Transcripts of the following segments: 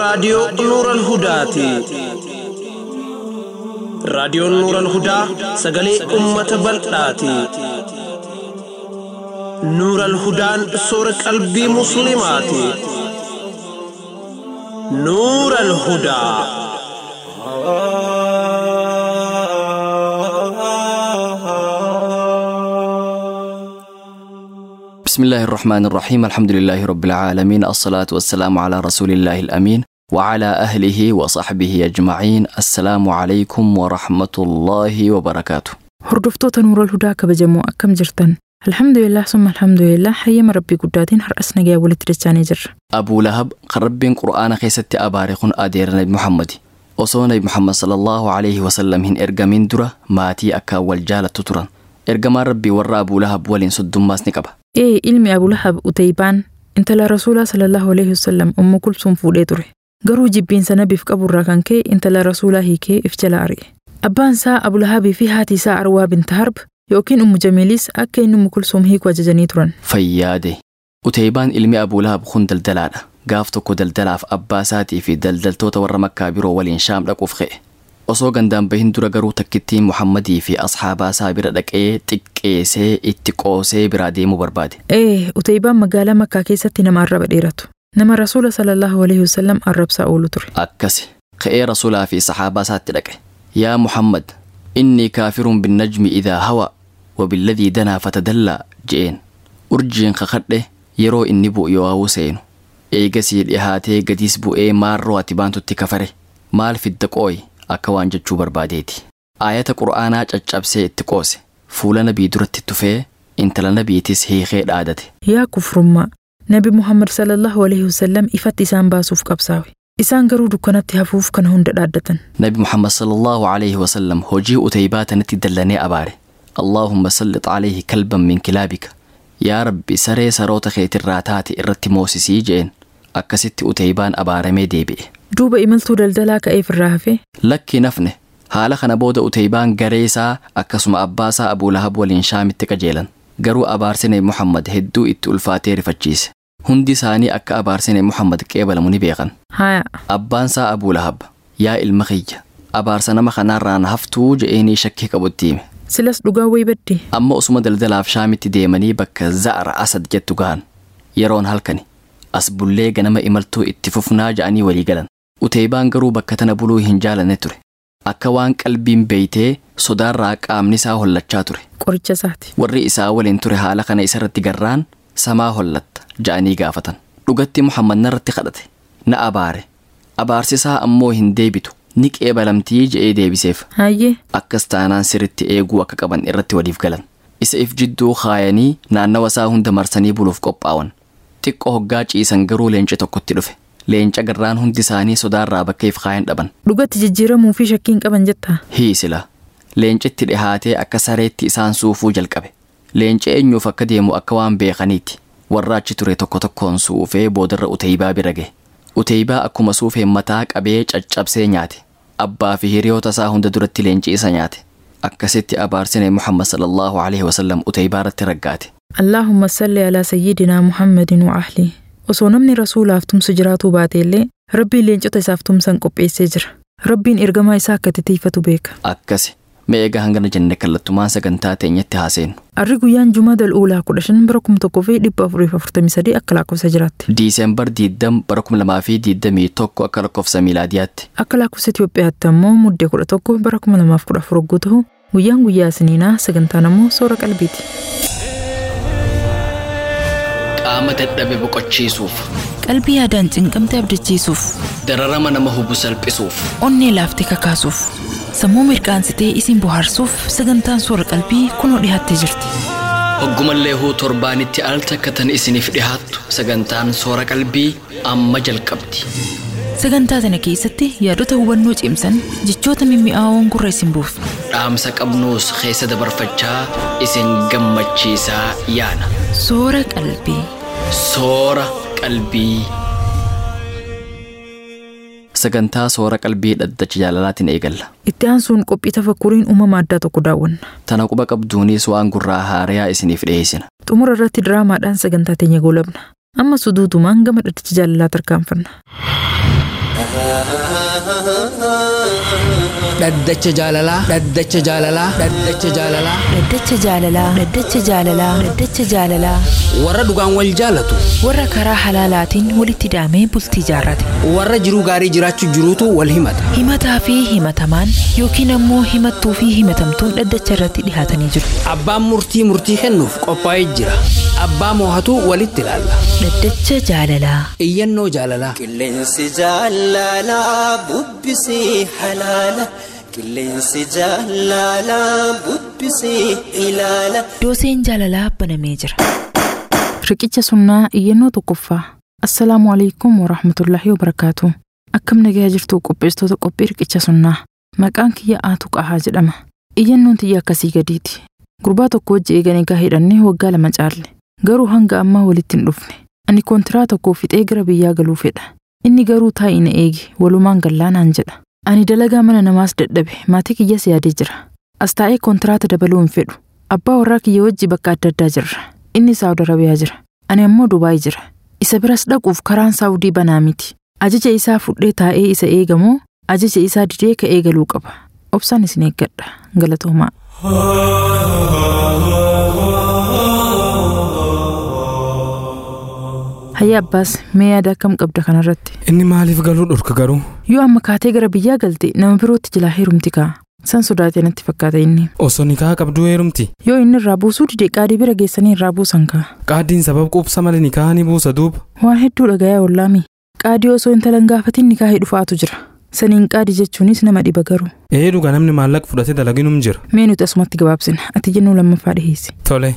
raadiyoo Nuural Hudaati. Raadiyoon Nuural Hudaa sagalee uummata bal'aati. Nuural Hudaan soora qalbii Musliimaati. Nuural Hudaa. بسم الله الرحمن الرحيم الحمد لله رب العالمين الصلاة والسلام على رسول الله الأمين وعلى أهله وصحبه أجمعين السلام عليكم ورحمة الله وبركاته Hordoftoota Nuural Hudaa kabajamoo akkam jirtan? Alhamdulillah summa alhamdulillah hayyama rabbii guddaatiin har'as nagaa walitti dachaanii jirra. أبو لهب قربين قرآن خيستي أبارخون أدير نبي محمد osoo nabi muhammad sallallahu alaihi wasallam hin ergamin dura maatii akka wal jaalattu turan ergamaan rabbii warra abuu lahab waliin soddummaas ni qaba Ee ilmi Abu Lahab Utaybaan intala Rasuulaa sallallahu alaihi wasallam ummu kulsuum fuudhee ture. Garuu jibbiinsa nabiif qaburraa kan ka'e intala Rasuulaa hiikee if jala ari'e. Abbaan isaa Abu Lahabii fi haati isaa Arwaa binta Harb yookiin ummu Jamiilis akka inni ummu kulsuum hiiku ajajanii turan. fayyaade uteybaan ilmi abuu lahab kun daldalaadha gaaf tokko daldalaaf abbaa isaatii fi daldaltoota warra makkaa biroo waliin shaam dhaquuf ka'e osoo gandaan bahin dura garuu takkittiin muhammadii fi asxaabaa isaa bira dhaqee xiqqeessee itti qoosee biraa deemuu barbaade Ee Utaybaan magaalaa Makkaa keessatti nama arraba dheeratu. Nama Rasuula sallallahu alaihi wasallam arrabsaa oolu ture. akkasi ka'ee rasuulaa fi saxaabaa isaatti dhaqe yaa muhammad innii kaafirun binnajmi idaa hawa wabilladii danaa fatadallaa je'een urjiin kakadhe yeroo inni bu'u yoo hawuu seenu eegasii dhihaatee gadiis bu'ee maarroo ati baantutti kafare maal fidda qooyi akka waan jechuu barbaadeeti aayata qur'aanaa caccabsee itti qoose fuula nabii duratti tufee intala nabiitis hiikee dhaadate Yaa kufrummaa Nabi Muhammad sallallahu alaihi wasallam ifatti isaan baasuuf qabsaawe. Isaan garuu dukkanatti hafuuf kana hunda dhaaddatan. nabi muhammad sallallahu alaihi wasallam hojii uteybaa tanatti dallanee abaare allaahumma sallit alayhi kalban min kilaabika yaa rabbi saree saroota keetirraa taate irratti moosisii je'een akkasitti uteybaan abaaramee deebi'e Duuba imaltuu daldalaa ka'eef irraa hafe lakki nafne haala kana booda uteybaan garee isaa akkasuma abbaa isaa abuu lahab waliin shaamitti qajeelan garuu abaarsi nabi muhammad hedduu itti ulfaatee rifachiise hundi isaanii akka abaarsi nabi muhammad qeebalamu ni beekan haya abbaan isaa abuu lahab yaa ilma kiyya abaarsa nama kanaarraan haftuu je'eenii shakkii qabutti hime silas dhugaa wayi badde amma osuma daldalaaf shaamitti deemanii bakka za'ara asad jettu gahan yeroon halkani as bullee ganama imaltuu itti fufnaa ja'anii walii galan uteybaan garuu bakka tana buluu hin jaalanne ture akka waan qalbiin beeytee sodaarraa qaamni isaa hollachaa ture qoricha isaati. warri isaa waliin ture haala kana isarratti garraan samaa hollatta ja'anii gaafatan dhugatti muhammad narratti kadhate na abaare abaarsisaa ammoo hin deebitu ni qeebalamtii je'ee deebiseef Hayyee akkas taanaan sirritti eeguu akka qaban irratti waliif galan isa if jidduu kaayanii naannawa isaa hunda marsanii buluuf qophaa'an xiqqoo hoggaa ciisan garuu leenca tokkotti dhufe leenca garraan hundi isaanii sodaarraa bakka if kaayan dhaban dhugatti jijjiiramuu fi shakkiin qaban jettaa. hiisila leencitti dhihaatee akka sareetti isaan suufuu jalqabe leenci eenyuuf akka deemu akka waan beekaniiti warra achi ture tokko tokkoon suufee boodarra uteeybaa bira gahe uteeybaa akkuma suufeen mataa qabee caccabsee nyaate abbaa fi hiriyoota isaa hunda duratti leenci isa nyaate akkasitti abaarsine muhammad sallallahu alaihi wasallam uteeybaa irratti raggaate Allaahumma salli alaa sayyidinaa Muhammadin wa ahlii. Osoo namni rasuulaaf tumsu jiraatuu baate illee rabbiin leencota isaaf tumsan qopheessee jira. Rabbiin ergamaa isaa akka titiifatu beeka. akkasi mee egaa hangana jenne kallattumaan sagantaa teenyatti haaseenu Arri guyyaan Jumaa Dal'uulaa kudha shan bara kuma tokkoo fi dhibba afurii fi afurtamii sadii akka lakkoofsa jiraatti. diiseembar 20 bara 2021 akka lakkoofsa miilaadiyaatti Akka lakkoofsa Itoophiyaatti ammoo muddee kudha tokko bara kuma lamaaf kudha afur hogguu ta'u guyyaan guyyaa isiniinaa sagantaan ammoo soora qalbiiti. qaama dadhabe boqochiisuuf qalbii yaadaan cinqamte abdachiisuuf dararama nama hubu salphisuuf onnee laaftee kakaasuuf sammuu mirqaansitee isin bohaarsuuf sagantaan soora qalbii kunoo dhiyaattee jirti hoggumallee huu torbaanitti al takkatan isiniif dhihaattu sagantaan soora qalbii amma jalqabdi sagantaa tana keessatti yaadota hubannoo cimsan jechoota mimmi'aawoon gurra isin buufna dhaamsa qabnuus keessa dabarfachaa isin gammachiisaa yaana soora qalbii soora qalbii sagantaa soora qalbii dhaddacha jaalalaatiin eegalla Itti aansuun qophii tafakkuriin uumama addaa tokko daawwanna. tana quba qabduunis waan gurraa haarayaa isiniif dhiyeessina Xumura irratti diraamaadhaan sagantaa teenya goolabna. Amma suduutumaan gama dhaddacha jaalalaa tarkaanfanna. dhaddacha jaalalaa dhaddacha jaalalaa dhaddacha jaalalaa Dhaddacha jaalalaa Dhaddacha jaalalaa Dhaddacha jaalalaa warra dhugaan wal jaalatu warra karaa halaalaatiin walitti hidhamee bultii jaarrate warra jiruu gaarii jiraachuu jiruutu wal himata himataa fi himatamaan yookiin ammoo himattuu fi himatamtuun dhaddacha irratti dhihaatanii jiru abbaan murtii murtii kennuuf qophaa'ee jira abbaa moohatu walitti ilaalla Dhaddacha jaalalaa iyyannoo jaalalaa Qilleensi jaalalaa bubbisii halaala. Qilleensi jaalalaa bubbisii ilaala. dooseen jaalalaa banamee jira Riqicha sunnaa iyyannoo tokkoffaa. Assalaamu alaikum warahmatullaahi wabarakaatu. Akkam nagaa jirtu qopheessitoota qophii riqicha sunnaa. Maqaan kiyya Aatu Qahaa jedhama. Iyyannoon tiyya akkasii gadiiti. Gurbaa tokko wajji eeganii egaa hidhannee waggaa lama caalle. Garuu hanga ammaa walitti hin dhufne. Ani kontiraa tokko fixee gara biyyaa galuu fedha. Inni garuu taa'ii na eegi walumaan gallaanaan jedha. Ani dalagaa mana namaas dadhabe maatii kiyyas yaadee jira. As taa'ee kontiraata dabaluu hin fedhu. Abbaa warraa kiyya wajji bakka adda addaa jirra. Inni Saawud Arabiyaa jira. Ani ammoo Dubaay jira. Isa biras dhaquuf karaan Saawudii banaa miti. Ajaja isaa fudhee taa'ee isa eegamoo ajaja isaa didee ka eegaluu qaba. Obsaan isin eeggadha. Galatoomaa. Hayya Abbaas mee yaada akkam qabda kanarratti? Inni maaliif galuu dhorka garuu? Yoo amma kaatee gara biyyaa galte nama birootti jilaa heerumti ka'a. San sodaatee natti fakkaata inni. Osoo nikaa qabduu heerumti. Yoo inni irraa buusuu dide qaadii bira geessanii irraa buusan ka'a. Qaadiin sabab quubsa malee nikaa ni buusa duuba. Waan hedduu dhagayaa ollaami. Qaadii osoo intalan gaafatin nikaahii dhufaatu jira. Saniin qaadii jechuunis nama dhiba garuu. Ee dhuga namni maallaqa fudhatee dalaginum jira. Mee nuti asumatti gabaabsina. Ati jennuu lammaffaa dhiheessi. Tole.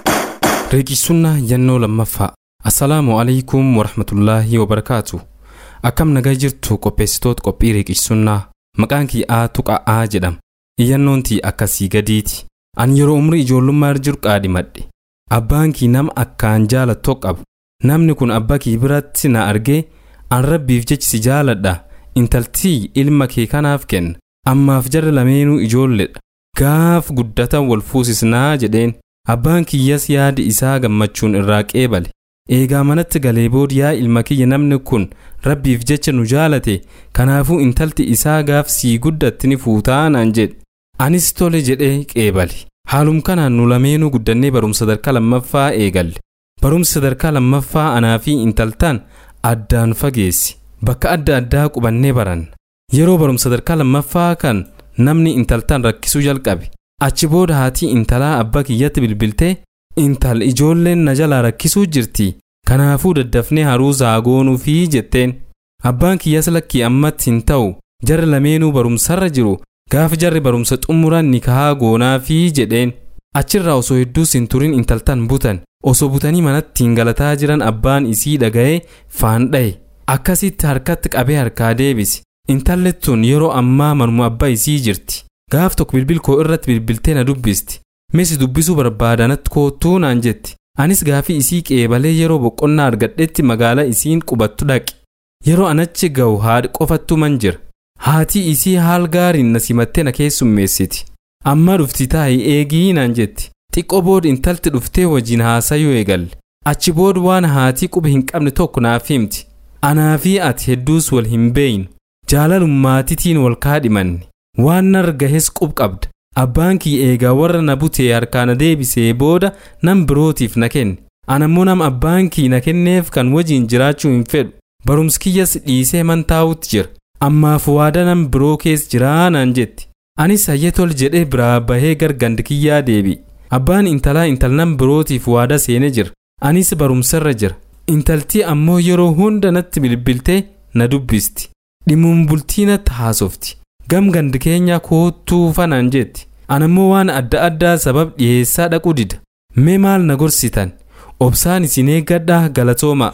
Riqichsunnaa yennoo lammaffaa. Assalaamu alaikum warahmatullaahi wabarakaatu. Akkam nagaa jirtu qopheessitoota qophii riqichsunnaa. Maqaan kiyya Aatu Qa'aa jedhama. Iyyannoon tii akkasii gadiiti. Ani yeroo umrii ijoollummaa irra jiru qaadimadhe. Abbaan kii nama akkaan jaalatoo qabu. Namni kun abbaa kii biratti na argee an rabbiif jechi si jaaladha. Intaltii ilma kee kanaaf kenna. Ammaaf jarri lameenuu ijoolledha. Gaaf guddatan wal fuusisnaa jedheen. Abbaan kiyyas yaadi isaa gammachuun irraa qeebale. Eegaa manatti galee booda yaa ilma kiyya namni kun rabbiif jecha nu jaalate kanaafuu intalti isaa gaaf sii guddatti ni fuutaa naan jedhe. Anis tole jedhee qeebale. Haalum kanaan nu lameenuu guddannee barumsa sadarkaa lammaffaa eegalle. Barumsa sadarkaa lammaffaa anaa fi intaltaan addaan fageessi. Bakka adda addaa qubannee baranna. Yeroo barumsa sadarkaa lammaffaa kan namni intaltaan rakkisuu jalqabe. Achi booda haatii intalaa abbaa kiyyatti bilbiltee intal ijoolleen na jalaa rakkisuu jirti. Kanaafuu daddafnee haruusaa goonuufii jetteen. Abbaan kiyyas lakkii ammatti hin ta'u jarri lameenuu barumsarra jiru gaafa jarri barumsa xumuran nikahaa goonaafii jedheen. Achirraa osoo hedduus hin turin intaltan butan osoo butanii manatti hin galataa jiran abbaan isii dhaga'ee faan dha'e. Akkasitti harkatti qabee harkaa deebise. Intalli tun yeroo ammaa manuma abbaa isii jirti. Gaaf tokko bilbil koo irratti bilbiltee na dubbisti. Misi dubbisuu barbaadanatti koottuu naan jetti. Anis gaafii isii qeebalee yeroo boqonnaa argadhetti magaalaa isiin qubattu dhaqe. Yeroo anachi ga'u haadhi qofattu man jira. Haatii isii haal gaariin na simattee na keessummeessiti. Amma dhufti taa'ii eegii naan jetti. Xiqqoo booda intalti dhuftee wajjin haasayuu eegalle. Achi booda waan haatii quba hin qabne tokko naaf himti. Anaa fi ati hedduus wal hin beeynu. Jaalalummaatitiin wal kaadhimanne. Waan narra gahes qub qabda. Abbaan kii eegaa warra na butee harkaa na deebisee booda nam birootiif na kenne. Anammoo nam abbaan kii na kenneef kan wajjin jiraachuu hin fedhu. Barumsi kiyyas dhiisee man taa'utti jira. Ammaaf waada nam biroo keessa jiraa naan jetti. Anis hayyee tol jedhee biraa bahee gargandi kiyyaa deebi. Abbaan intalaa intal nam birootiif waada seenee jira. Anis barumsarra jira. Intaltii ammoo yeroo hunda natti bilbiltee na dubbisti. Dhimuun bultii natti haasofti. Gam gandi keenya koottuu fanaan jetti. Anammoo waan adda addaa sabab dhiyeessaa dhaquu dida. Mee maal na gorsitan? Obsaan isin eeggadhaa galatooma.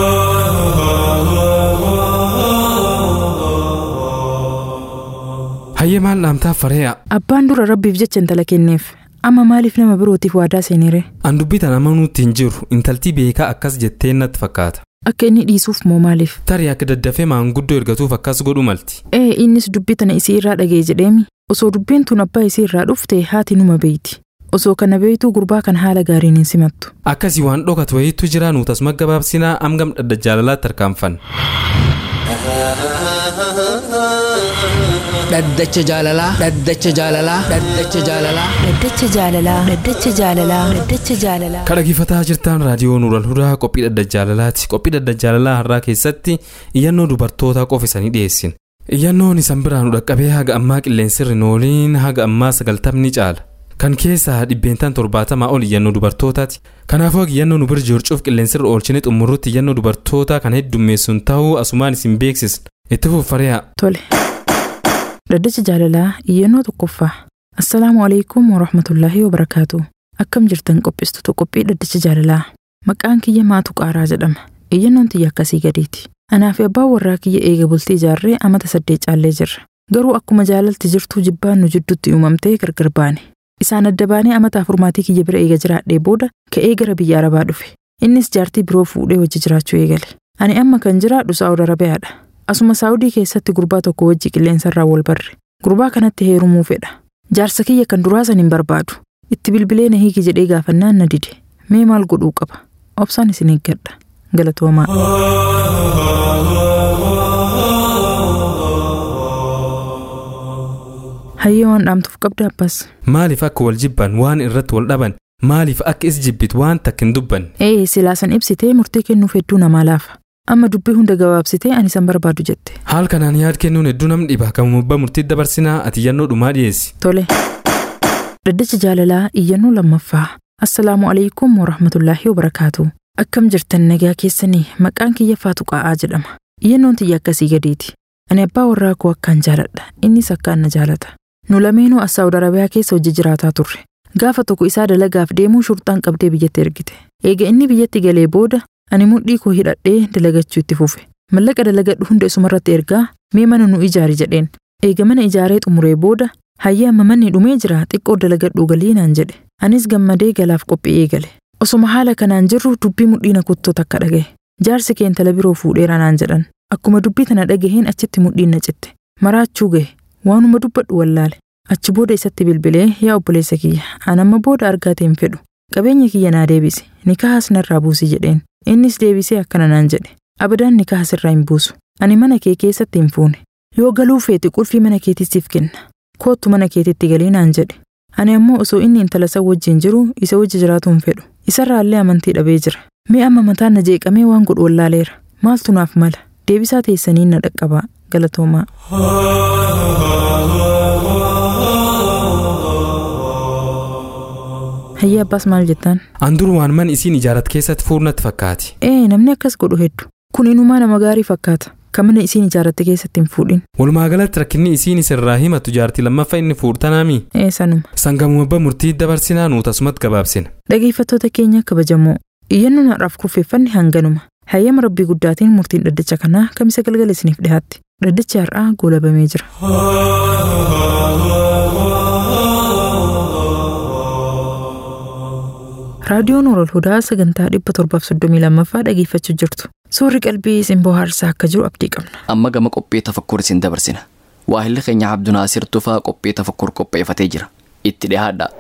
Hayyee maal dhaamtaa faree'a? Abbaan dura rabbiif jecha intala kenneef. Amma maaliif nama birootiif waadaa seenire? An dubbitan amanuutti hin jiru intaltii beekaa akkas jetteen natti fakkaata. Akka inni dhiisuuf moo maaliif? Tarii akka daddafee maanguddoo ergatuuf akkas godhu malti. Ee innis dubbii tana isii irraa dhagee jedheemi. Osoo dubbiin tun abbaa isii irraa dhufte haati numa beeyti. Osoo kana beeytuu gurbaa kan haala gaariin hin simattu. Akkasii waan dhokatu wayiitu jira nuutas magabaabsinaa amgam dhadda jaalalaatti harkaanfanna. dhaddacha jaalalaa dhaddacha jaalalaa dhaddacha jaalalaa Dhaddacha jaalalaa Dhaddacha jaalalaa Dhaddacha jaalalaa Kan dhaggeeffataa jirtan raadiyoo Nuural Hudaa qophii dhaddacha jaalalaati. Qophii dhaddacha jaalalaa har'aa keessatti iyyannoo dubartootaa qofa isanii dhiyeessin. Iyyannoon isan biraa nu dhaqqabee haga ammaa qilleensirri nooliin haga ammaa sagaltamni caala. Kan keessaa dhibbeentaan torbaatamaa ol iyyannoo dubartootaati. Kanaafuu haga iyyannoo nu bira jircuuf qilleensirri oolchine xumurrutti iyyannoo dubartootaa kan heddummeessuun ta'uu asumaan isin beeksisna. Itti fuffari'a. Tole. Dhaddacha jaalalaa iyyannoo tokkoffaa. Assalaamu alaikum warahmatullaahi wabarakaatu. Akkam jirtan qopheessitoota qophii dhaddacha jaalalaa. Maqaan kiyya maatu qaaraa jedhama. Iyyannoon tiyya akkasii gadiiti. Anaa fi abbaan warraa kiyya eega bultii ijaarree amata saddeet caallee jirra. Garuu akkuma jaalalti jirtuu jibbaan nu jidduutti uumamtee gargar baane. Isaan adda baanee amata afurmaatii kiyya bira eega jiraadhee booda ka'ee gara biyya arabaa dhufe. Innis jaartii biroo fuudhee wajji jiraachuu eegale. Ani amma kan jiraadhu Saa'ud Arabiyaadha. Asuma Saa'udii keessatti gurbaa tokko wajji qilleensarraa wal barre. Gurbaa kanatti heerumuu fedha. Jaarsa kiyya kan duraa san hin barbaadu. Itti bilbilee na hiiki jedhee gaafannaan na dide. Mee maal godhuu qaba? Obsaan isin eeggadha. Galatoomaa. Hayyee waan dhaamtuuf qabda abbaas. Maaliif akka wal jibban waan irratti wal dhaban maaliif akka is jibbit waan takka hin dubbanne. Ee silaasan ibsitee murtii kennuuf hedduu namaa laafa. Amma dubbii hunda gabaabsitee ani san barbaadu jette. Haal kanaan yaad kennuun hedduu nam dhiba kan mubba murtii dabarsinaa ati iyyannoo dhumaa dhiyeessi. Tole. Dhaddacha jaalalaa iyyannoo lammaffaa. Assalaamu alaikum warahmatullaahi wabarakaatu. Akkam jirtan nagaa keessanii maqaan kiyya faatu qa'aa jedhama. Iyyannoon tiyya akkasii gadiiti. Ani abbaa warraa koo akkaan jaaladha. Innis akkaan na jaalata. Nu lameenuu as Saawud Arabiyaa keessa hojii jiraataa turre. Gaafa tokko isaa dalagaaf deemuu shurxaan qabdee biyyatti ergite. Eega inni biyyatti galee booda ani mudhii koo hidhadhee dalagachuu itti fufe. Mallaqa dalagadhu hunda isumarratti ergaa mee mana nu ijaari jedheen. Eega mana ijaaree xumuree booda hayyee amma manni dhumee jira xiqqoo dalagadhuu galii naan jedhe. Anis gammadee galaaf qophii eegale. Osuma haala kanaan jirru dubbii mudhii na kuttoo takka dhagaye. Jaarsi kee intala biroo fuudheera naan jedhan. Akkuma dubbii tana dhagaheen achitti mudhiin na citte. Maraachuu gahe. Waanuma dubbadhu wallaale. Achi booda isatti bilbilee yaa obboleessa kiyya an amma booda argaate hin fedhu. Qabeenya kiyya naa deebisi. Nikaahas narraa buusi jedheen. Innis deebisee akkana naan jedhe. Abadaan nikaahas irraa hin buusu. Ani mana kee keessatti hin fuune. Yoo galuu feete qulfii mana keetissiif kenna. Koottu mana keetitti galii naan jedhe. Ani ammoo osoo inni intala isa wajjin jiru isa wajji jiraatu hin fedhu. Isarraallee amantii dhabee jira. Mee amma mataan na jeeqamee waan godhu wallaaleera. Maaltu naaf mala? Deebisaa teessaniin na dhaqqabaa. Galatoomaa. Hayyee abbaas maal jettaan? An dur waan man isiin ijaarat keessatti fuurnatti fakkaati. Ee namni akkas godhu heddu. Kun inumaa nama gaarii fakkaata. Kan mana isiin ijaaratte keessatti hin fuudhin. Walumaa galatti rakkinni isiin isirraa himatu jaartii lammaffaa inni fuudhanaami. Ee sanuma. Sangamuma abba murtii dabarsinaa nuut asumatti gabaabsina. Dhageeffattoota keenya kabajamoo. Iyyannoon har'aaf kurfeeffanni hanganuma. Hayyama rabbii guddaatiin murtiin dhaddacha kanaa kamisa galgala isiniif dhiyaatti. Dhaddachi har'aa goolabamee jira. Raadiyoon Orool Hudaa sagantaa dhibba torbaaf soddomii lammaffaa dhageeffachuu jirtu. Suurri qalbii isin bohaarsaa akka jiru abdii qabna. amma gama qophii tafakkur isin dabarsina waahilli keenya abdunaasir tufaa qophii tafakkur qopheeffatee jira itti dhihaadha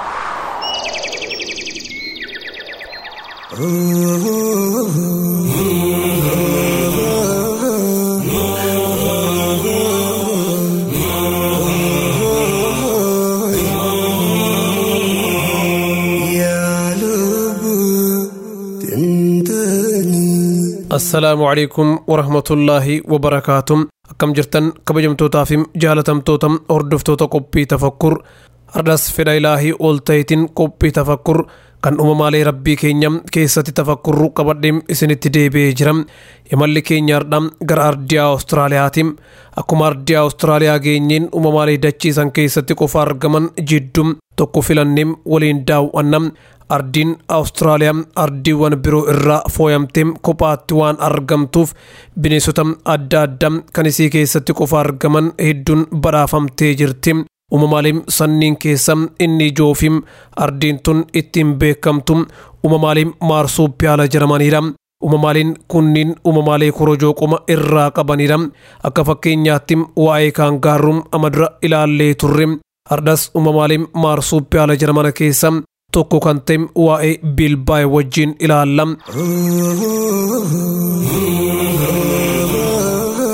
assalaamu calaykum warahmatullaahi wabarakaatuh akkam jirtan kabajamtootaa fi jaalatamtoota hordoftoota qophii tafakkur har'as fedha ilaahii ol ta'itiin qophii tafakkur kan uumamaalee rabbii keenya keessatti tafakkurru qabadhee isinitti deebi'ee jira imalli keenya har'a gara ardiyaa awustiraaliyaati akkuma ardiyaa awustiraaliyaa geenyeen uumamaalee dachiisan keessatti qofa argaman jidduu tokko filannee waliin daawwanna ardiin awustiraaliyaa ardiiwwan biroo irraa fooyamtee kophaatti waan argamtuuf bineensota adda addaa kan isii keessatti qofa argaman hedduun badhaafamtee jirti uumamaalee sanniin keessa inni ijoofi ardiin tun ittiin beekamtu uumamaalee maarsuupiyaala jedhamaniidha uumamaaleen kunniin uumamaalee korojoo qoma irraa qabanidha akka fakkeenyaatti waa'ee kaangaaruu amadura ilaallee turre har'as uumamaalee maarsuupiyaala jedhaman keessa tokko kan ta'e waa'ee bilbaa'e wajjin ilaalla.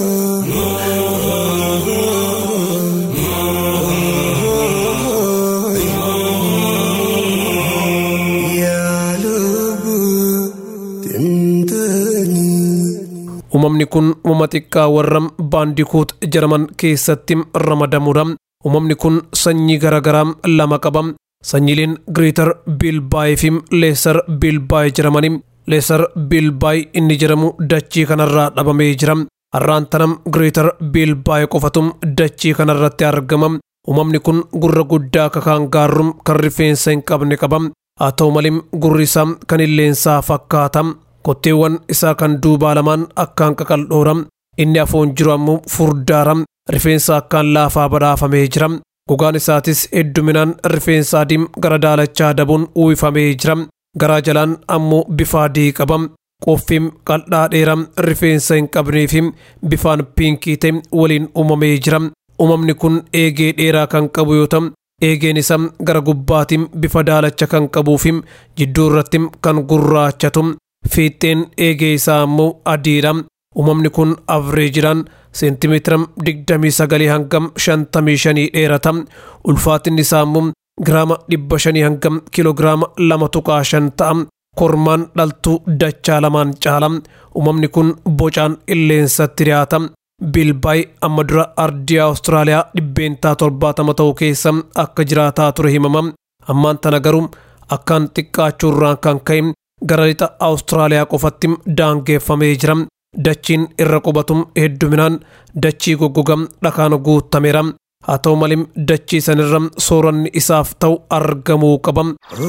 uumamni kun uumama xiqqaa warra baandikuut jedhaman keessatti ramadamudha uumamni kun sanyii garagaraa lama qaba sanyiileen giriitar biilbaayii fi leesar biilbaayii jedhamani leesar biilbaayii inni jedhamu dachii kanarraa dhabamee jira har'aan tanam giriitar biilbaayii qofatum dachii kanarratti argama uumamni kun gurra guddaa kakaan gaarrum kan rifeensa hin qabne qaba haa ta'u malee gurri isaa kan illeensaa fakkaata kotteewwan isaa kan duubaa lamaan akkaan qaqal'oora inni afoon jiru ammoo furdaara rifeensa akkaan laafaa badhaafamee jira gogaan isaatis hedduminaan rifeensa adiim gara daalachaa dabuun uwwifamee jira garaa jalaan ammoo bifa adii qaba qoffiin qal'aa dheeraa rifeensa hin qabnee fi bifaan piinkii ta'e waliin uumamee jira uumamni kun eegee dheeraa kan qabu yoo ta'u eegeen isaa gara gubbaatiin bifa daalacha kan qabuu fi jidduu irratti kan gurraachatu fiixeen eegee isaa ammoo adiidha uumamni kun avreejidhaan seentimeetira 29 hangam 55 dheerata ulfaatinni isaa ammoo giraama 500 hangam kiloogiraama 2.5 ta'a kormaan dhaltuu dachaa lamaan caala uumamni kun bocaanilleensatti dhiyaata biilbaay amma dura ardii awustiraaliyaa dhibbeentaa torbaatama ta'uu keessa akka jiraataa ture himama ammaan tana garuu akkaan xiqqaachuurraan kan ka'e gara lixa awustiraaliyaa qofatti daangeeffamee jira dachiin irra qubatum hedduminaan dachii goggogam dhakaan guutameera haa ta'u malee dachii sanirra sooranni isaaf ta'u argamuu qaba.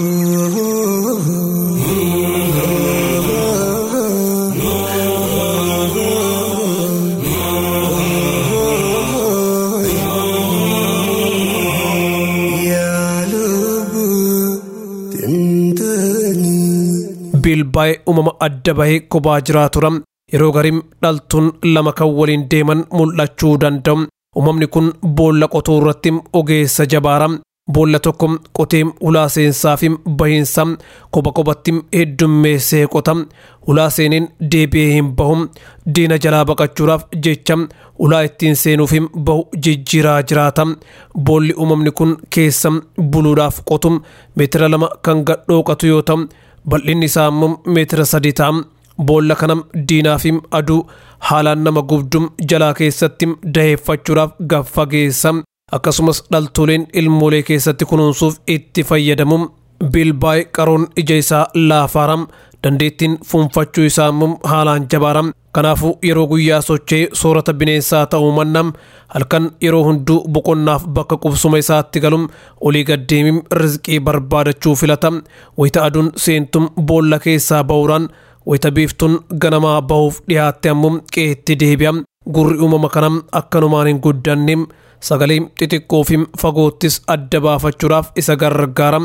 biilbaay uumama adda bahee kophaa jiraatuudha yeroo gariin dhaltuun lama kan waliin deeman mul'achuu danda'u uumamni kun boolla qotuu irratti ogeessa jabaara boolla tokko qotee ulaa seensaa fi bahiinsa kopha kophatti heddummeessee qota ulaa seeniin deebi'ee hin bahu diina jalaa baqachuudhaaf jecha ulaa ittiin seenuuf bahu jijjiiraa jiraata boolli uumamni kun keessa buluudhaaf qotu meetira lama kan gadhooqatu yoo ta'u bal'inni isaa immoo meetira sadii ta'a boolla kanam diinaa fi aduu haalaan nama gubdum jalaa keessatti daheeffachuudhaaf gaffageessa akkasumas dhaltuuleen ilmoolee keessatti kunuunsuuf itti fayyadamu biilbaay qaroon ija isaa laafaaram dandeettiin fuunfachuu isaa immoo haalaan jabaaram kanaafuu yeroo guyyaa sochee soorata bineensaa ta'uu mannam halkan yeroo hunduu boqonnaaf bakka qubsuma isaatti galum olii gaddeemim rizqii barbaadachuu filata wayita aduun seentum boolla keessaa ba'uudhaan wayita biiftuun ganamaa bahuuf dhiyaatte ammoo qeetti deebi'a gurri uumama kanam akkanumaan hin guddanne sagalee xixiqqoo fi fagoottis adda baafachuudhaaf isa gargaara.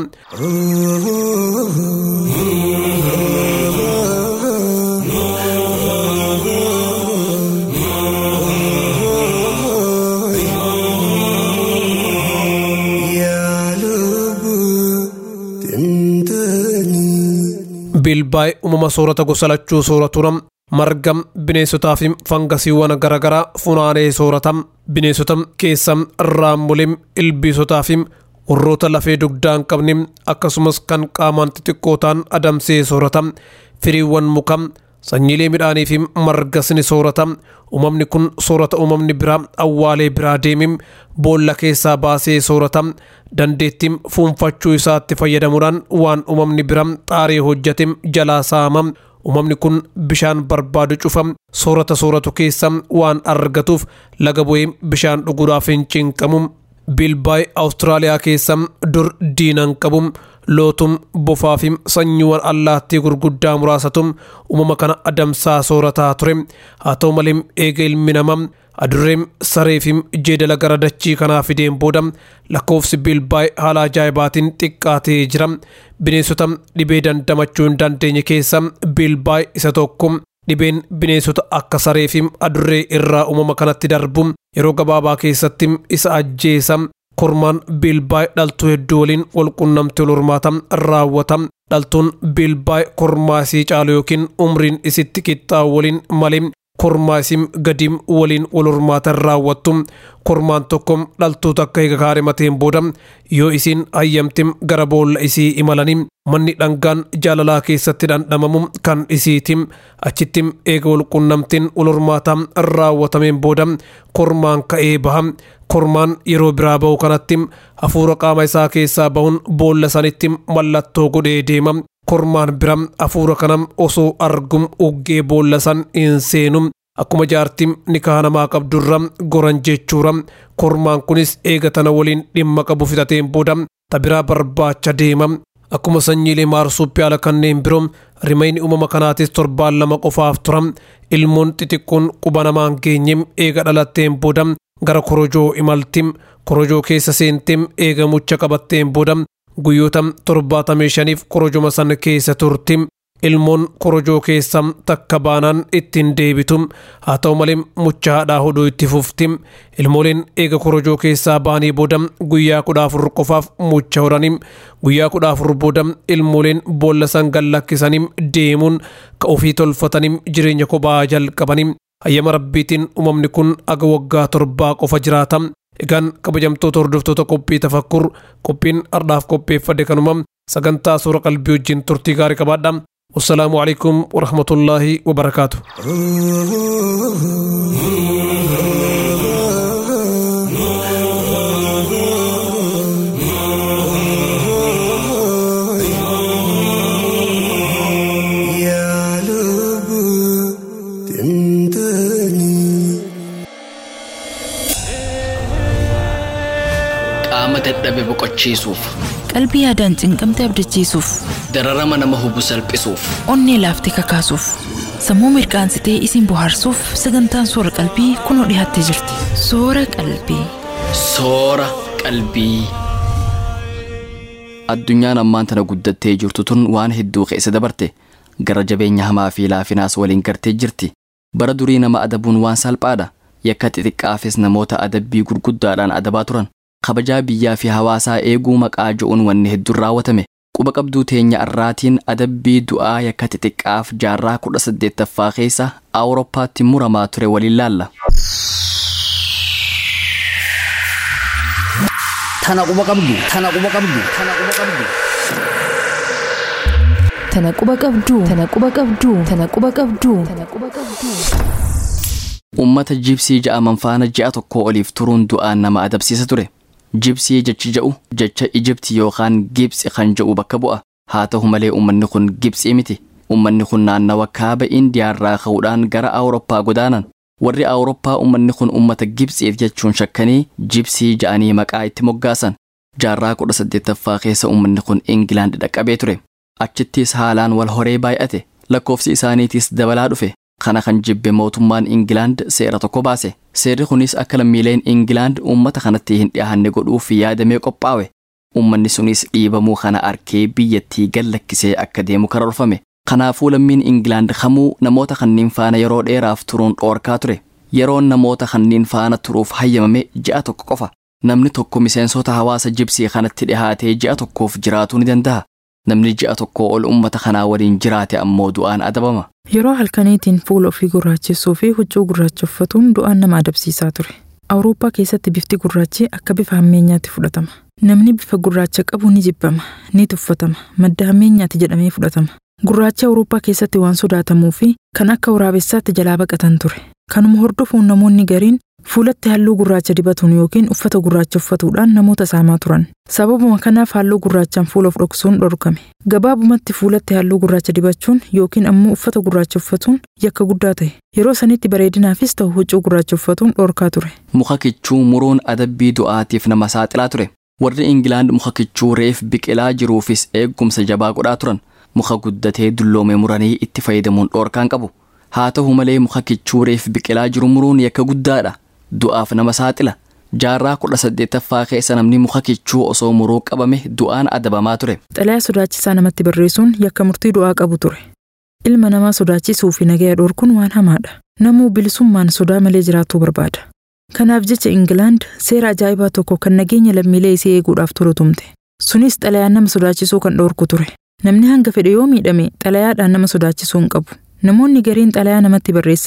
biilbaay uumama soorata gosa lachuu sooratuudha marga bineensotaa fi fangasiiwwan garaagaraa funaanee soorata bineensota keessa raammolee ilbiisotaa fi warroota lafee dugdaa hin qabne akkasumas kan qaamaan xixiqqoo ta'an adamsee soorata firiiwwan muka sanyiilee midhaanii fi margas ni soorata uumamni kun soorata uumamni biraa awwaalee biraa deemim boolla keessaa baasee soorata dandeettiin fuunfachuu isaatti fayyadamuudhaan waan uumamni biraa xaarii hojjate jalaa saama uumamni kun bishaan barbaadu cufa soorata sooratu keessa waan argatuuf laga bu'ee bishaan dhuguudhaaf hin cinqamu biilbaay awustiraaliyaa keessa dur diinan qabu lootum bofaa fi sanyiiwwan allaattii gurguddaa muraasatum uumama kana adamsaa soorataa ture haa ta'u malee eega ilmi namaa adurreem saree fi jeedala gara dachii kanaa fideen booda lakkoofsi biilbaay haala ajaa'ibaatiin xiqqaatee jira bineensota dhibee dandamachuu hin dandeenye keessa biilbaay isa tokko dhibeen bineensota akka saree fi adurree irraa uumama kanatti darbu yeroo gabaabaa keessatti isa ajjeesa kormaan biilbaay dhaltuu hedduu waliin walqunnamtii hormaata raawwata dhaltuun biilbaay kormaa isii caalu yookiin umriin isitti qixxaa'u waliin malee kormaa isin gadiim waliin wal hormaatan raawwattu kormaan tokko dhaltuu takka eega kaarimateen booda yoo isin hayyamtim gara boolla isii imalanii manni dhangaan jaalalaa keessatti dhandhamamu kan isiitim achittim eega wal qunnamtiin wal hormaataa raawwatameen booda kormaan ka'ee baha kormaan yeroo biraa bahu kanatti hafuura qaama isaa keessaa bahuun boolla sanitti mallattoo godhee deema kormaan bira hafuura kana osoo argum uggee boolla san hin seenu akkuma jaartim nikaa namaa qabdurra goran jechuura kormaan kunis eega tana waliin dhimma qabu fixateen booda tabiraa barbaacha deema akkuma sanyiilee maarsuuppii ala kanneen biroo rimayni uumama kanaatis torbaan lama qofaaf tura ilmoon xixiqqoon quba namaan geenyem eega dhalatteen booda gara korojoo imaltim korojoo keessa seentem eega mucha qabatteen booda guyyoota torbaatamii shaniif korojoma san keessa turtim ilmoon korojoo keessa takka baanaan ittiin deebitum haa ta'u malee mucha haadhaa hodhuu itti fuftim ilmooleen eega korojoo keessaa baanii booda guyyaa kudha afur qofaaf mucha hodhanim guyyaa kudha afur booda ilmooleen boolla san gallakkisaniim deemuun ka ofii tolfatanim jireenya kophaa jalqabanim hayyama rabbiitiin uumamni kun aga waggaa torbaa qofa jiraata egaan kabajamtoota hordoftoota qophii tafakkur qophiin ardhaaf qopheeffadhe kanuma sagantaa suura qalbii wajjin turtii gaarii qabaadha والسلام عليكم ورحمة الله وبركاته يا لب تمتني qaama dadhabe boqochiisuuf qalbii yaadaan cinqamte abdachiisuuf dararama nama hubu salphisuuf onnee laaftee kakaasuuf sammuu mirqaansitee isin bohaarsuuf sagantaan soora qalbii kunoo dhiyaattee jirti soora qalbii soora qalbii. Addunyaan ammaan tana guddattee jirtu tun waan hedduu keessa dabarte gara jabeenya hamaa fi laafinaas waliin gartee jirti. Bara durii nama adabuun waan salphaadha. Yakka xixiqqaafis namoota adabbii gurguddaadhaan adabaa turan. Kabajaa biyyaa fi hawaasaa eeguu maqaa jo'uun wanni hedduun raawwatame. Quba qabduu teenya irraatiin adabbii du'aa yakka xixiqqaaf jaarraa kudha saddeettaffaa keessa Awurooppaatti muramaa ture waliin laalla. Tana quba qabdu. Tana quba qabdu. Tana quba qabdu. tana quba qabduu tana quba qabduu tana quba qabduu tana quba qabduu. Uummata jibsii ja'aman faana ji'a tokko oliif turuun du'aan nama adabsiisa ture. Jibsii jechi ja'u jecha Ijibti yookaan Gibsi kan ja'u bakka bu'a. Haa ta'u malee uummanni kun Gibsii miti. Uummanni kun naannawa kaaba Indiyaarraa ka'uudhaan gara Awurooppaa godaanan. Warri Awurooppaa uummanni kun uummata Gibsiif jechuun shakkanii Jibsii ja'anii maqaa itti moggaasan. Jaarraa kudha saddeettaffaa keessa uummanni kun Ingilaand dhaqqabee ture. Achittis haalaan wal horee baay'ate. Lakkoofsi isaaniitis dabalaa dhufe. Kana kan jibbe mootummaan Ingilaand seera tokko baase. Seerri kunis akka lammiileen Ingilaand uummata kanatti hin dhiyaanne godhuuf yaadamee qophaa'e. Uummanni sunis dhiibamuu kana arkee biyyattii gallakkisee akka deemu karoorfame. Kanaafuu lammiin Ingilaand kamuu namoota kanneen faana yeroo dheeraaf turuun dhoorkaa ture. Yeroon namoota kanneen faana turuuf hayyamame ji'a tokko qofa. Namni tokko miseensota hawaasa jibsii kanatti dhihaatee ji'a tokkoof jiraatuu ni danda'a. Namni ji'a tokko ol uummata kanaa waliin jiraate ammoo du'aan adabama. Yeroo halkaniitiin fuula ofii gurraachessuu fi huccuu gurraacha uffatuun du'aan nama adabsiisaa ture. Awurooppaa keessatti bifti gurraachi akka bifa hammeenyaatti fudhatama. Namni bifa gurraacha qabu ni jibbama, ni tuffatama, madda hammeenyaatti jedhamee fudhatama. Gurraachi Awurooppaa keessatti waan sodaatamuu fi kan akka waraabessaatti jalaa baqatan ture. Kanuma hordofuun namoonni gariin fuulatti halluu gurraacha dibatuun yookiin uffata gurraacha uffatuudhaan namoota saamaa turan. Sababuma kanaaf halluu gurraachaan fuula of dhoksuun dhorkame. Gabaabumatti fuulatti halluu gurraacha dibachuun yookiin ammoo uffata gurraacha uffatuun yakka guddaa ta'e. Yeroo sanitti bareedinaafis ta'u huccuu gurraacha uffatuun dhorkaa ture. Muka kichuu muruun adabbii du'aatiif nama saaxilaa ture. Warri Ingilaand muka kichuu reef biqilaa jiruufis eeggumsa jabaa godhaa turan. Muka guddatee dulloome muranii itti fayyadamuun dhoorkaan qabu. Haa ta'u malee muka kichuu reef biqilaa jiru muruun yakka guddaadha. Du'aaf nama saaxila. Jaarraa kudha saddeettaffaa keessa namni muka kichuu osoo muruu qabame du'aan adabamaa ture. Xalayaa sodaachisaa namatti barreessuun yakka murtii du'aa qabu ture. Ilma namaa sodaachisuu fi nagaya dhorkuun waan hamaadha. Namuu bilisummaan sodaa malee jiraachuu barbaada. Kanaaf jecha Ingilaand seera ajaa'ibaa tokko kan nageenya lammiilee isii eeguudhaaf tolu tumte. Sunis xalayaan nama sodaachisuu kan dhorku ture. Namni hanga fedhe yoo miidhame xalayaadhaan nama sodaachisuu hin qabu. Namoonni gariin xalayaa namatti barreessanii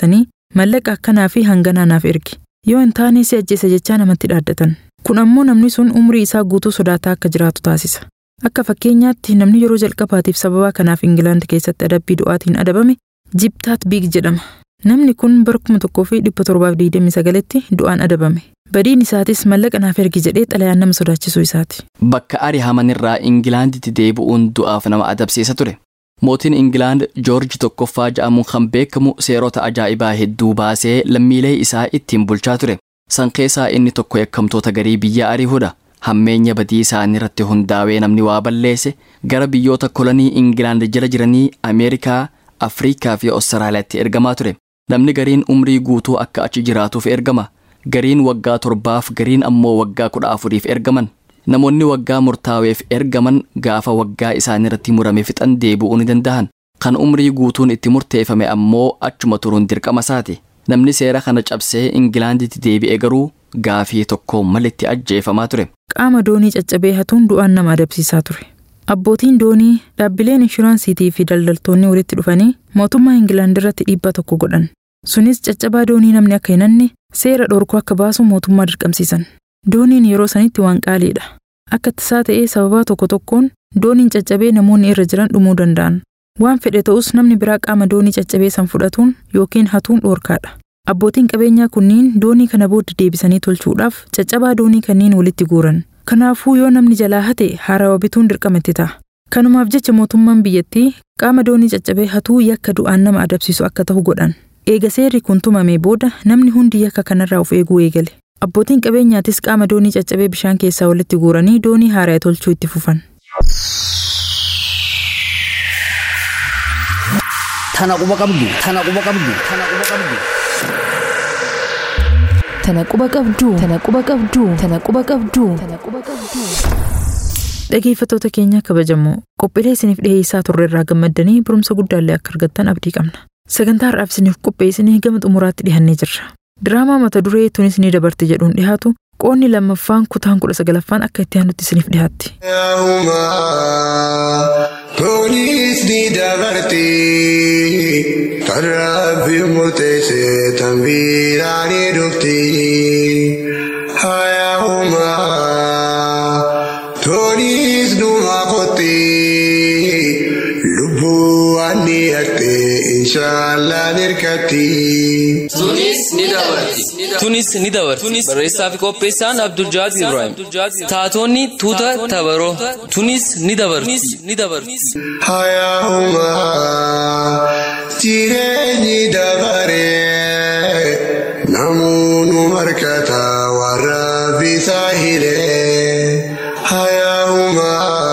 mallaqa akkanaa fi hanganaa naaf ergi yoo hin taane si ajjeesa jechaa namatti dhaaddatan kun ammoo namni sun umrii isaa guutuu sodaataa akka jiraatu taasisa akka fakkeenyaatti namni yeroo jalqabaatiif sababaa kanaaf ingilaand keessatti adabbii du'aatiin adabame jibtaat biig jedhama namni kun bara kuma tokkoo fi dhibba torbaaf digdamii sagaletti du'aan adabame badiin isaatis mallaqa naaf ergi jedhee xalayaan nama sodaachisuu isaati Bakka arihamanirraa Ingilaanditti deebi'uun du'aaf nama adabsiisa ture. Mootiin Ingilaand Joorji tokkoffaa ja'amuun kan beekamu seerota ajaa'ibaa hedduu baasee lammiilee isaa ittiin bulchaa ture. San keessaa inni tokko yakkamtoota garii biyya arihuudha. Hammeenya badii isaanii irratti hundaa'ee namni waa balleesse gara biyyoota kolonii Ingilaand jala jiranii Ameerikaa, Afriikaa fi Ostiraaliyaatti ergamaa ture. Namni gariin umrii guutuu akka achi jiraatuuf ergama. Gariin waggaa torbaaf gariin ammoo waggaa kudha afuriif ergaman. Namoonni waggaa murtaa'eef ergaman gaafa waggaa isaanii irratti murame fixan deebi'uu ni danda'an. Kan umrii guutuun itti murteeffame ammoo achuma turuun dirqama isaati. Namni seera kana cabsee Ingilaanditti deebi'e garuu gaafii tokko malitti ajjeefamaa ture. qaama doonii caccabee hatuun du'aan nama adabsiisaa ture abbootiin doonii dhaabbileen inshuraansiitii fi daldaltoonni walitti dhufanii mootummaa ingilaand irratti dhiibbaa tokko godhan sunis caccabaa doonii namni akka hin hanne seera dhorkuu akka baasu mootummaa dirqamsiisan dooniin yeroo sanitti waan qaaliidha akka tasaa ta'ee sababaa tokko tokkoon dooniin caccabee namoonni irra jiran dhumuu danda'an waan fedhe ta'us namni biraa qaama doonii caccabee san fudhatuun yookiin hatuun dhoorkaadha abbootiin qabeenyaa kunniin doonii kana booda deebisanii tolchuudhaaf caccabaa doonii kanneen walitti guuran kanaafuu yoo namni jalaa hate haarawa bituun dirqama itti ta'a kanumaaf jecha mootummaan biyyattii qaama doonii caccabee hatuu yakka du'aan nama adabsiisu akka ta'u godhan eega seerri kun tumamee booda namni hundi yakka kanarraa of eeguu eegale abbootiin qabeenyaatis qaama doonii caccabee bishaan keessaa walitti guuranii doonii haaraa tolchuu itti fufan Tana quba qabdu. Tana quba qabdu. Tana quba qabdu. Tana quba qabduu. Tana quba qabduu. Tana quba qabduu. Tana quba qabduu. dhageeffattoota keenya kabajamoo qophiilee isiniif dhiheessaa turre irraa gammaddanii barumsa guddaallee akka argattan abdii qabna sagantaa har'aaf isiniif qopheessinee gama xumuraatti dhihannee jirra diraamaa mata duree tunis ni dabarte jedhuun dhihaatu qoonni lammaffaan kutaan kudha sagalaffaan akka itti aanutti isiniif dhihaatti Yaahuma Toonis ni dabarti Tarraabbi murteesse tanbiiraan ni dhufti Hayaahuma Toonis dhuma qotti Lubbuu waan ni haqxe inshaallah nirkatti. Tunis ni dabarti. Barreessaa fi qopheessaan Abdul Jaad Ibrahim. Taatonni tuuta tabaroo. Tunis ni dabarti. Ni dabarti. Hayaahuma jireenyi dabaree namoonni markata warra bisaa hiree. Hayaahuma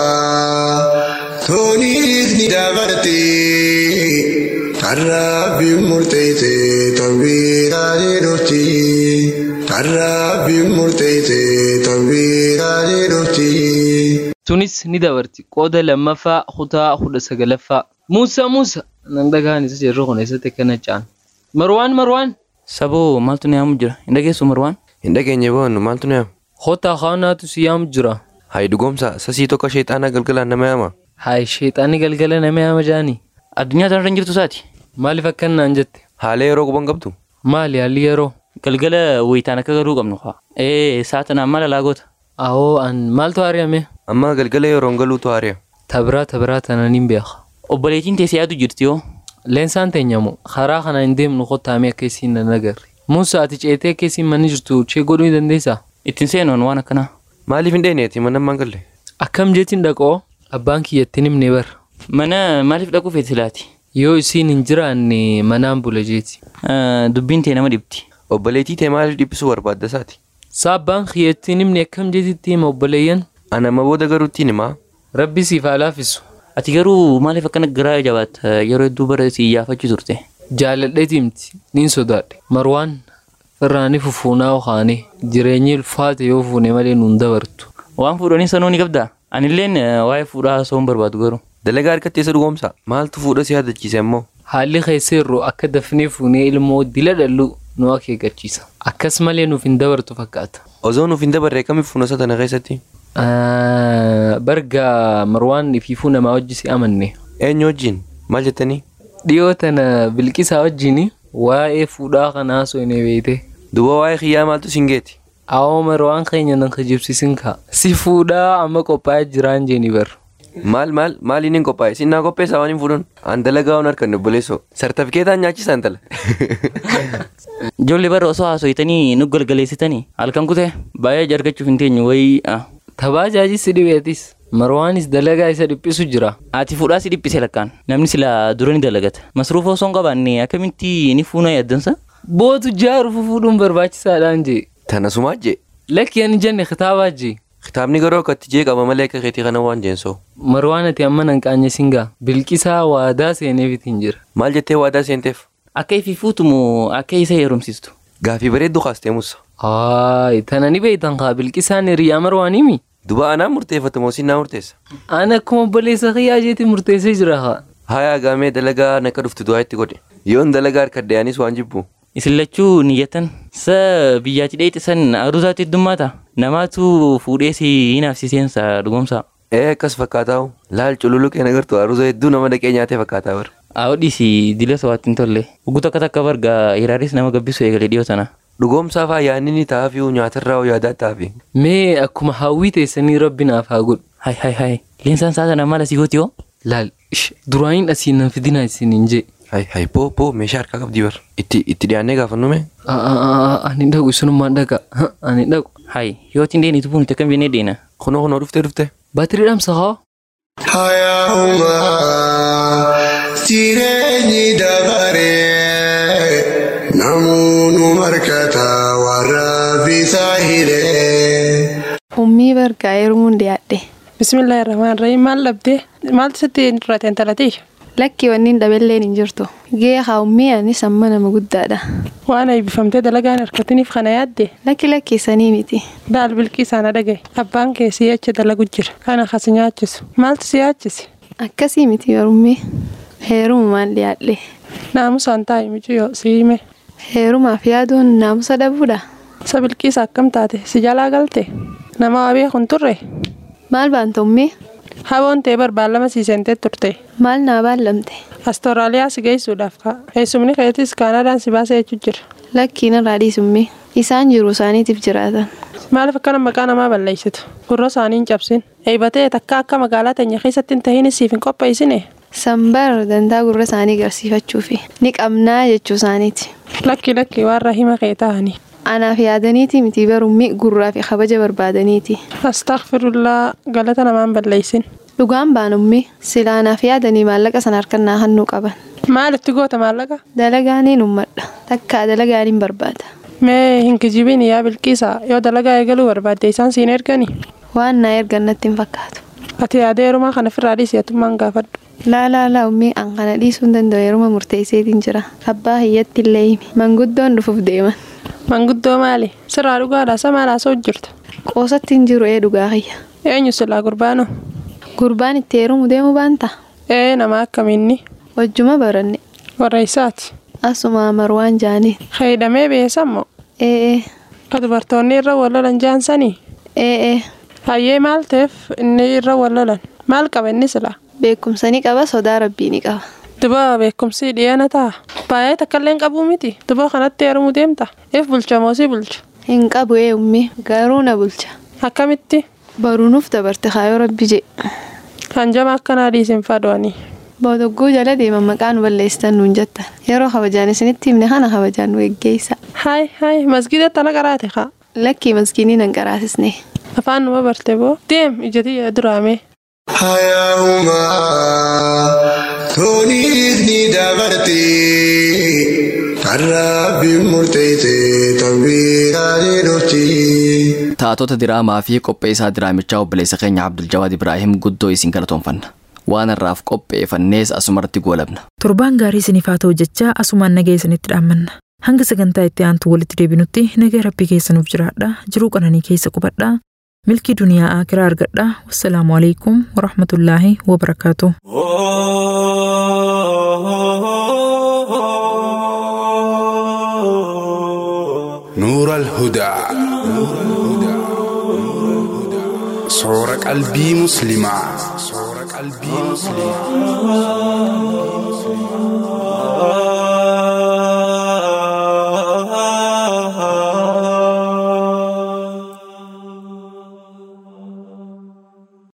toonis ni dabarti tarraabbi murteesse tanbiiraa ni dhufti. Tarraabbi murteesse tanbiiraa ni dhufti. Tunis ni dabarti. Qooda lammaffaa kutaa kudha sagalaffaa. Muusaa Muusaa. Nan dhagaan isa jirru kun eessatti akkana caan. Marwaan Marwaan. Saboo maaltu na yaamu jira? Hin dhageessu Marwaan? Hin dhageenye boonnu maaltu na yaamu? Hotaa kaanaatu si yaamu jira. Hayi dhugoomsa sasii tokko sheexaana galgalaan nama yaama. Hayi sheexaanni galgala nama yaama jaanii. Addunyaa tanarra hin jirtu isaati. Maaliif akkanaan jette? Haala yeroo quban qabdu? Maali haalli yeroo? Galgala wayitaan akka garuu qabnu haa. Ee saatanaan maal alaa goota? Awoo an maaltu ari'ame? Amma galgala yeroon galuutu haari'a. Tabiraa tabiraa tananiin beeka. Obboleettiin teessee yaadu jirti yoo? Leensaan teenyamu karaa kana hin deemnu kottaamee akka isiin nan agarre. Muusaa ati ceetee akka isiin manni jirtu chee godhuu ni dandeessaa? Ittiin seenuun waan akkanaa. Maaliif hin dheeneeti mana ammaan galle? Akkam jeetiin dhaqoo? Abbaan kiyyattiin himne bar. Mana maaliif dhaquu feeti laati? Yoo isiin hin jiraanne manaan bula jeeti. Dubbiin tee nama dhibdi. Obboleettii tee maaliif dhiphisuu barbaadda isaati? Saabbaan kiyyattiin himne akkam jeetitti hima obboleeyyan? Ana amma booda garuu ittiin himaa? Rabbi siif haa laaffisu. Ati garuu maaliif akkana garaa jabaatta yeroo hedduu bara si iyyaafachuu turte? Jaaladheeti himti niin sodaadhe. Marwaan firraanii fufuunaa okaane jireenyi ulfaate yoo fuune malee nuun dabartu. Waan fuudhanii sanuu ni qabdaa? Anilleen waa'ee fuudhaa osoo hin barbaadu garuu. Dalagaa harkatti eessa dhugoomsa? Maaltu fuudha si yaadachiise ammoo? Haalli keesseerru akka dafnee fuunee ilmoo dila dhallu nu akeekkachiisa. Akkas malee nuuf hin dabartu fakkaata. Osoo nuuf hin dabarre kamiif fuunasa tana keessatti? Barga Marwaan ifiifuu namaa wajji si amanne. Eenyu wajjin? Maal jettanii? Dhiyoo tana bilqisaa wajjin waa'ee fuudhaa kanaa osoo hin beekte. Duba waa'ee kiyyaa maaltu singeeti? Awoo marwaan keenya nan kijibsiisin kaa. Si fuudhaa amma qophaa'ee jiraan jeeni bar. Maal maal maal inni hin qophaa'e sinnaa qopheessaa waan hin fuudhuun an dalagaa waan harkan obboleessoo sartifikeetaan nyaachisaa intala. Ijoollee bara osoo haasoyitanii nu galgaleessitanii halkan kutee baay'ee argachuuf hin teenyu wayii. Tabaa jaajis si dhibeetis. Marwaanis dalagaa isa dhiphisu jira. Ati fuudhaa si dhiphise lakkaan namni sila dura ni dalagata. Masruufa osoo hin qabaanne akkamitti ni fuuna yaaddansa? Bootu jaaru fuudhuun barbaachisaadhaan jee. Tana sumaa jee. Lakki ani jenne kitaabaa jee. Kitaabni garuu akkatti jee qaba malee akka keetii kana waan jeensoo. Marwaan ati amma nan qaanye singaa bilqisaa waadaa seeneefitiin jira. Maal jettee waadaa seenteef? Akka ifi fuutumu akka isa heerumsiistu. Gaafii bareedduu kaastee musa. Haay tana ni beektan kaa bilqisaan hiriyaa marwaanimi. Duba anaan murteeffate moo sinnaa murteessa? Ana akkuma obboleessa kiyyaa jeetii murteessee jira haa. Haaya gaamee dalagaa naka dhuftu du'aa itti godhe. Yoon dalagaa harkadde anis waan jibbu. Isin lachuu niyyatan sa biyyaatti dheetti san aruusaatti heddummaata namaatu fuudhee si hin hafsiseensa dhugumsa. Ee akkas fakkaataa'u laal cululuqee nagartu aruusa hedduu nama dhaqee nyaatee fakkaataa bara. Awudhiisi dila sowaatti hin tolle. Ugu takka takka barga hiraaris nama gabbisu eegalee dhiyoo sana. Dhugoomsaaf ayyaanni ni taa'afi nyaatarraa yaadaa taa'afi. Mee akkuma hawwii teessanii rabbi naaf haa godhu. Hai hai hai leensaan saa sana maal asii gooti hoo? Laal duraaniin asiin nan fidina isiniin jee. Hai hai poo poo meeshaa harkaa qabdii bar. Itti itti dhiyaannee gaafannu mee? Ani dhaqu isunummaan dhaqa. Ani dhaqu. Hai yoo ittiin deenitu kun itti akkam jennee deena. Kunoo kunoo dhuftee dhuftee. Baatirii dhamsa haa? Hayaa'umaa jireenyi dabaree namoonni markata warra bisaa hiree. Ummii bargaa heerumuun dhiyaadhe. Bismillaahi rahmaan rahiim maal dhabdee maaltu sitti irratti intalatii? Lakki wanni hin dhabelleen hin jirtu. Gee haa ummii anis amma nama guddaadha. Waan eebbifamtee dalagaan harkatiniif kana yaadde? Lakki lakki sanii miti. Daal bilqii sana dhagaye. Abbaan kee si achi dalagu jira. Kana kas nyaachisu. Maaltu si yaachise? Akkasii miti yorummii. Heerumaan dhiyaadhe. Naamusaan taa'i micciyoo si hime. Heerumaaf yaaduun naamusa dhabuudha. Sa bilqiisa akkam taate si jalaa galte? Nama waa beekun turre? Maal baanta ummii? Haboon ta'e barbaallama siisentee turte. Maal naa baallamte? Astooraaliyaa si geessuudhaaf ka'a. Eessumni keetis Kaanadaan si baasee jechuu jira. Lakkiin irraa dhiisummii. Isaan jiru isaaniitiif jiraatan. Maaliif akkana maqaa namaa balleessitu? Gurra isaanii hin cabsin. Eebatee takka akka magaalaa teenya keessatti hin tahin siif hin qopheessine. Sambar dantaa gurra isaanii agarsiifachuufi ni qabnaa jechuu isaaniiti. Lakki lakki warra hima kee ta'anii. Anaaf yaadaniiti miti barummi gurraa fi kabaja barbaadaniiti. Astaghfirullaa galata namaan balleessin. Dhugaan baanummi silaa anaaf yaadanii maallaqa sana harkannaa hannuu qaban. Maalitti goota maallaqa? Dalagaaniin ummadha. Takkaa dalagaaniin barbaada. Mee hin kijibiin yaa bilqiisa yoo dalagaa eegaluu barbaadde isaan siin ergani? Waan naa ergan natti hin fakkaatu. Ati yaada heerumaa kana ofirraa dhiisiyatummaan gaafadhu. Laa laa laa ummii an kana dhiisuu hin danda'u yeruma murteesseetiin jira. Abbaa hiyyatti illee himi. Manguddoon dhufuuf deeman. Manguddoo maali? Sirraa dhugaadhaa sa maal haasa'u jirta? Qoosatti hin jiru ee dhugaa kiyya. Eenyu silaa gurbaanoo? Gurbaan itti heerumu deemu baanta? Ee nama akkamiinni? Wajjuma baranne. Warra isaati. Asuma marwaan jaanii. Fayyadamee beesammoo? Ee ee. Ka dubartoonni irra wallolan jaansanii? Ee ee. Hayyee maal ta'eef inni irra wallolan? Maal qaba inni silaa? Beekumsa ni qaba sodaa rabbii ni qaba. Duba beekumsi dhiyeena ta'a. Baay'ee takkallee qabuu miti. Duba kanatti heerumuu deemta. If bulcha moo si bulcha? Hin qabu ee ummi garuu na bulcha. Akkamitti? Baruunuuf dabarte kaayoo rabbi jee. Kan jama akkanaa dhiisin fadoanii. Boodoggoo jala deeman maqaa nu balleessitan nuun jettan. Yeroo kabajaan isinitti himne kana kabajaan nu geggeessa. Haay haay masgiida tana qaraate kaa. Lakkii masgiinii nan qaraasisne. Afaan numa barte boo deem ijati duraame. Hayaa'umaa tooniif ni dabarti kan rabbiin murteesse tanbiiraa ni dhufti. Taatota diraamaa fi qopheessaa diraamichaa obboleessa keenya Abdul Jawaad Ibraahim guddoo isin galatoonfanna. Waan irraaf qopheeffannees asumarratti goolabna. Torbaan gaarii isiniif haa ta'u jechaa asumaan nagaa isinitti dhaammanna. Hanga sagantaa itti aantu walitti deebinutti nagaa rabbii keessanuuf jiraadha. Jiruu qananii keessa qubadha. Milkii duniyaa akiraa argadha. Wassalaamu alaikum warahmatullaahi wabarakaatu. نور الهدى صور قلبي مسلما صور قلبي مسلما